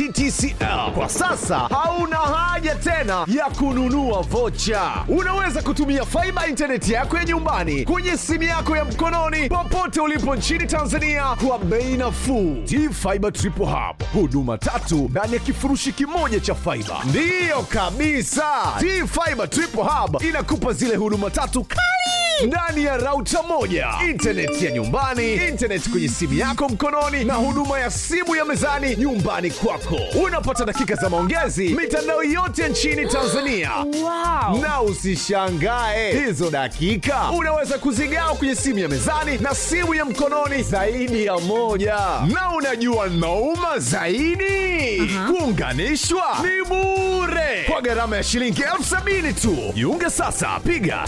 TTCL. Kwa sasa hauna haja tena ya kununua vocha. Unaweza kutumia faiba intaneti yako ya nyumbani kwenye simu yako ya mkononi popote ulipo nchini Tanzania kwa bei nafuu. T-Fiber Triple Hub, huduma tatu ndani ya kifurushi kimoja cha faiba. Ndiyo kabisa, T-Fiber Triple Hub inakupa zile huduma tatu kali ndani ya rauta moja, intaneti ya nyumbani, intaneti kwenye simu yako mkononi, na huduma ya simu ya mezani nyumbani kwako. Unapata dakika za maongezi mitandao yote nchini Tanzania. Wow. Na usishangae hizo dakika unaweza kuzigawa kwenye simu ya mezani na simu ya mkononi zaidi ya moja. Na unajua nauma zaidi, kuunganishwa ni bure kwa gharama ya shilingi elfu sabini tu. Jiunge sasa, piga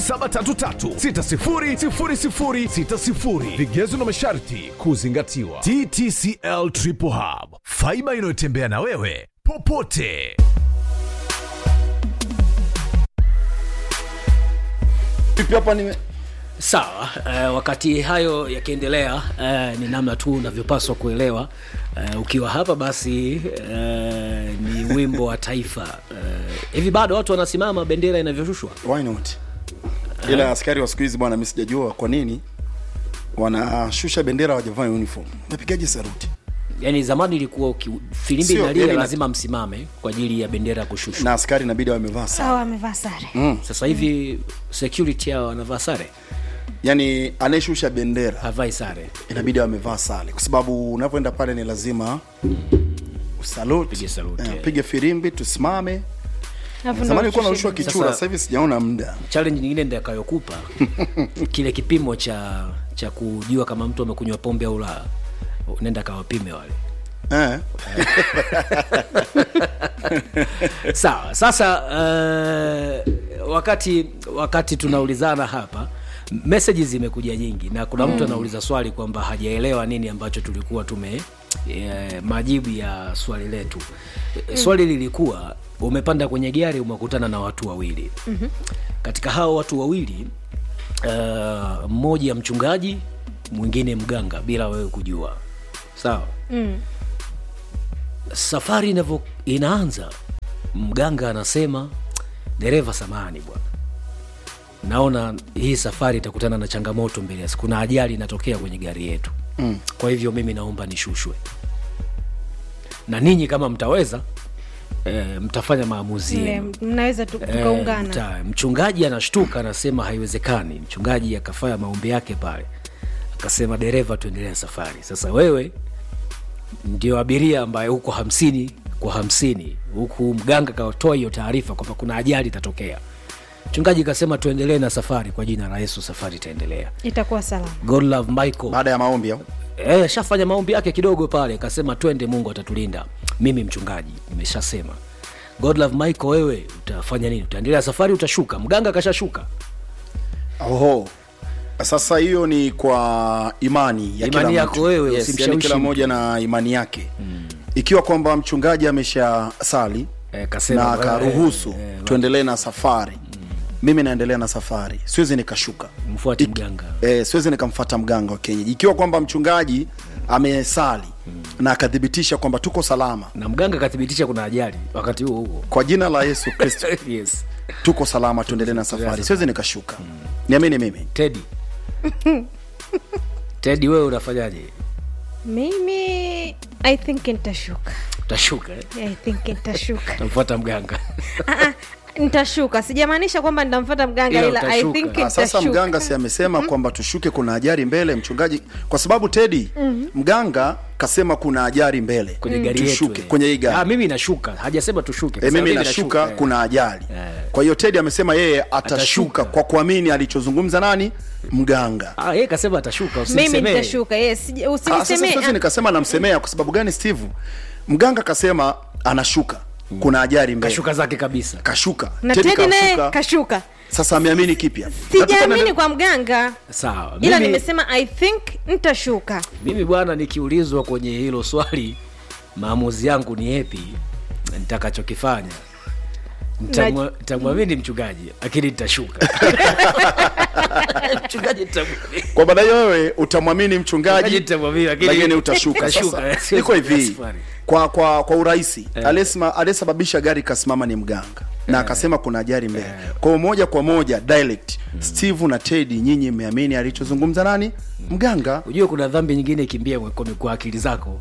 0733600060. Vigezo na masharti kuzingatiwa. TTCL Triple Hub, faiba inayotembea na wewe popote. Vipi hapa nime sawa uh, wakati hayo yakiendelea uh, ni namna tu unavyopaswa kuelewa uh, ukiwa hapa basi uh, ni wimbo wa taifa uh, hivi bado watu wanasimama bendera inavyoshushwa why not? Ila askari wa siku hizi bwana, mimi sijajua kwa nini wanashusha bendera wajavaa uniform. Napigaje saruti? yaani zamani ilikuwa uki- filimbi Sio, inalia yaani na- lazima msimame kwa ajili ya bendera kushushwa Na askari inabidi wamevaa sare. sawa amevaa sare sasa hivi security hao wanavaa sare Yaani anayeshusha bendera havai sare inabidi wamevaa sare, kwa sababu unapoenda pale ni lazima usalute, Pige salute, Eh, yeah. pige firimbi, tusimame. Alafu Zamani ndo ilikuwa ushushe narushwa bendera. kichura, Sasa- sasa hivi sijaona muda. challenge nyingine ndakayokupa kile kipimo cha cha kujua kama mtu amekunywa pombe au la nenda kawapime wale Eh, sawa sasa uh, wakati wakati tunaulizana hapa messages zimekuja nyingi na kuna mtu anauliza swali kwamba hajaelewa nini ambacho tulikuwa tume e, majibu ya swali letu mm. swali lilikuwa umepanda kwenye gari umekutana na watu wawili mm-hmm. katika hao watu wawili uh, mmoja mchungaji mwingine mganga bila wewe kujua sawa safari inavyo inaanza mganga anasema dereva samani bwana naona hii safari itakutana na changamoto mbele ya siku kuna ajali inatokea kwenye gari yetu mm. kwa hivyo mimi naomba nishushwe na ninyi kama mtaweza e, mtafanya maamuzi Ile, yenu mnaweza tu- Eh, tukaungana mta- mchungaji anashtuka anasema haiwezekani mchungaji akafanya maombi yake pale akasema dereva tuendelee na safari sasa wewe ndio abiria ambaye huko hamsini kwa hamsini huku mganga katoa hiyo taarifa kwamba kuna ajali itatokea mchungaji kasema tuendelee na safari kwa jina la yesu safari itaendelea itakuwa salama god love michael baada ya maombi au Eh, shafanya maombi yake kidogo pale kasema twende mungu atatulinda mimi mchungaji nimeshasema god love michael wewe utafanya nini utaendelea safari utashuka mganga kashashuka Oho. Sasa hiyo ni kwa imani ya Imani kila yako mtu. wewe, yes, usimshawishi yani kila mtu. mmoja na imani yake mm. ikiwa kwamba mchungaji amesha sali Eh, kasema, na eh, akaruhusu eh, eh, tuendelee na safari mimi naendelea na safari siwezi nikashuka mfuate Ik- mganga eh, siwezi nikamfata mganga wa kienyeji ikiwa kwamba mchungaji amesali na akathibitisha kwamba tuko salama na mganga akathibitisha kuna ajali wakati huo huo kwa jina la yesu kristo yes tuko salama tuendelee na safari siwezi nikashuka niamini mimi tedi tedi wewe unafanyaje mimi i think nitashuka utashuka eh? i think nitashuka utamfuata mganga Ah, ah, nitashuka sijamaanisha kwamba nitamfuata mganga Ila ila i utashuka. think Ah, sasa nitashuka. mganga si amesema kwamba tushuke kuna ajali mbele mchungaji kwa sababu tedi mganga kasema kuna ajali mbele kwenye gari yetu tushuke eh. kwenye hii ah, gari mimi nashuka hajasema tushuke e, Kasema mimi nashuka eh. kuna ajali Eh. kwa hiyo tedi amesema yeye atashuka, Atashuka. kwa kuamini alichozungumza nani mganga ah, yeye kasema atashuka mimi usimsemee. nitashuka yes sija- Ah, sasa usinisemee siwezi ah, nikasema namsemea kwa sababu gani steve mganga kasema anashuka kuna ajali mbele kashuka zake kabisa kashuka na Teddy tedi naye kashuka. kashuka sasa ameamini kipya Nataka sijaamini niende- kwa mganga sawa ila mimi, nimesema i think nitashuka mimi bwana nikiulizwa kwenye hilo swali maamuzi yangu ni yepi nitakachokifanya Nitamwa- nitamwamini mchungaji lakini nitashuka mchungaji nitamwamini kwa maana hiyo wewe utamwamini Mchungaji mchungaji nitamwamini, lakini- lakini utashuka Nitashuka, sasa siwezi iko hivi safari. kwa kwa kwa urahisi aliyesema aliyesababisha gari ikasimama ni mganga na akasema kuna ajali mbele kwa hiyo moja kwa moja direct steve na tedi nyinyi mmeamini alichozungumza nani mganga ujue kuna dhambi nyingine ikimbia kwa, kwa akili zako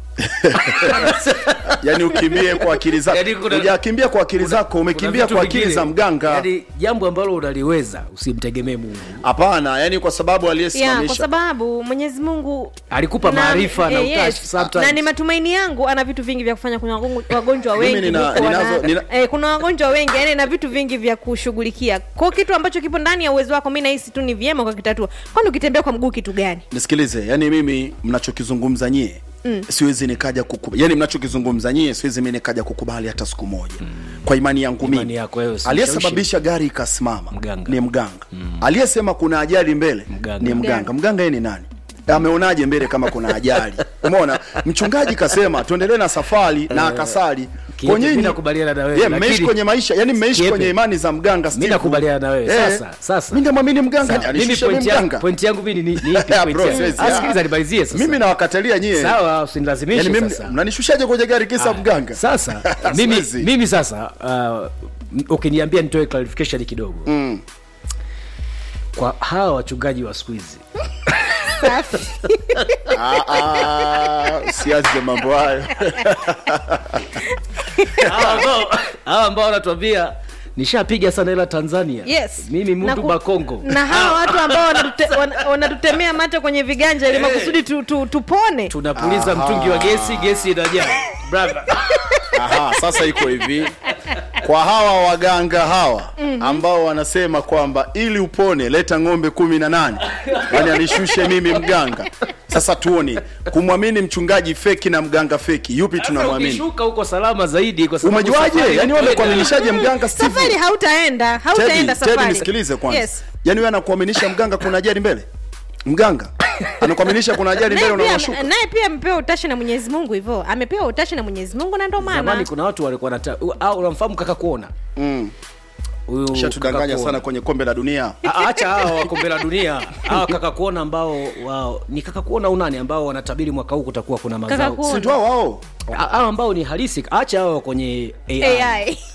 yani ukimbie kwa akili zako Yaani kuna- hujakimbia kwa akili zako Kuna umekimbia vitu kwa akili vingine, za mganga yaani jambo ambalo unaliweza usimtegemee mungu hapana yani kwa sababu ya kwa aliyesimamisha sababu mwenyezi mungu alikupa na- maarifa na eh, utashi yes. sometimes. na ni matumaini yangu ana vitu vingi vya kufanya kuna wagonjwa- wagonjwa Mimi wengi nina- huko wana- ninazo- nina- eh, kuna wagonjwa wengi yani na vitu vingi vya kushughulikia kwa kitu ambacho kipo ndani ya uwezo wako mi nahisi tu ni vyema ukakitatua kwani ukitembea kwa mguu kitu gani nisikilize yani mimi mnachokizungumza nyie mm. siwezi nikaja kukubali yani mnachokizungumza nyie siwezi mi nikaja kukubali hata siku moja mm. kwa imani yangu Imani mimi yako wewe, si aliyesababisha gari ikasimama Mganga. ni mganga mm. aliyesema kuna ajali mbele Mganga. ni mganga mganga yeye ni nani ameonaje mbele kama kuna ajali umeona mchungaji kasema tuendelee na safari na akasali Kiepe, kwa nyinyi mi nakubaliana na wewe, yeah, mmeishi lakini- kwenye maisha yani mmeishi Kiepe. kwenye imani za mganga Steve. nakubaliana na wewe. Sasa- sasa. mimi ndamwamini mganga Sawa, mimi alishusha mimi point yangu- mganga point yangu mimi ni ni ipi Yeah, point bro, yangu? siwezi, Ah, yeah. sikiliza nimalizie sasa mimi nawakatalia nyie sawa usinilazimishe yani mimi sasa mnanishushaje kwenye gari kisa mganga sasa mimi, Siwezi. mimi sasa uh, m- ukiniambia nitoe clarification kidogo Mm. kwa hawa wachungaji wa siku hizi Ah, ah, siache mambo hayo hawa ambao- hawa ambao wanatuambia nishapiga sana hela tanzania yes mimi Na mtu ku- bakongo na hawa watu ambao wanatute- wana- wanatutemea mate kwenye viganja ili makusudi tu, tu, tupone tunapuliza mtungi wa gesi gesi inajaa brother Aha, sasa iko hivi kwa hawa waganga hawa ambao wanasema kwamba ili upone leta ng'ombe kumi na nane yani anishushe mimi mganga sasa tuone kumwamini mchungaji feki na mganga feki yupi Sasa tunamwamini ukishuka huko salama zaidi kwa sababu umejuaje safari yani wewe inakwenda- kuaminishaje mganga Steve? safari hautaenda Teddy, hautaenda Teddy, safari nisikilize kwanza yes. yaani wewe anakuaminisha mganga kuna ajali mbele mganga anakuaminisha kuna ajali mbele naye pia, unawashuka naye pia amepewa utashi na mwenyezi mungu hivyo amepewa utashi na mwenyezi mungu na ndo zamani maana kuna watu walikuwa nata au unamfahamu kaka kuona mm. huyu shatudanganya Kaka sana Kuona. kwenye kombe la dunia A- acha hawa wa kombe la dunia hawa kaka kuona ambao wao ni kaka kuona unani ambao wanatabiri mwaka huu kutakuwa kuna Kaka mazao Kuona. si ndio wao hawa ambao ni halisi acha hawa kwenye AI. ai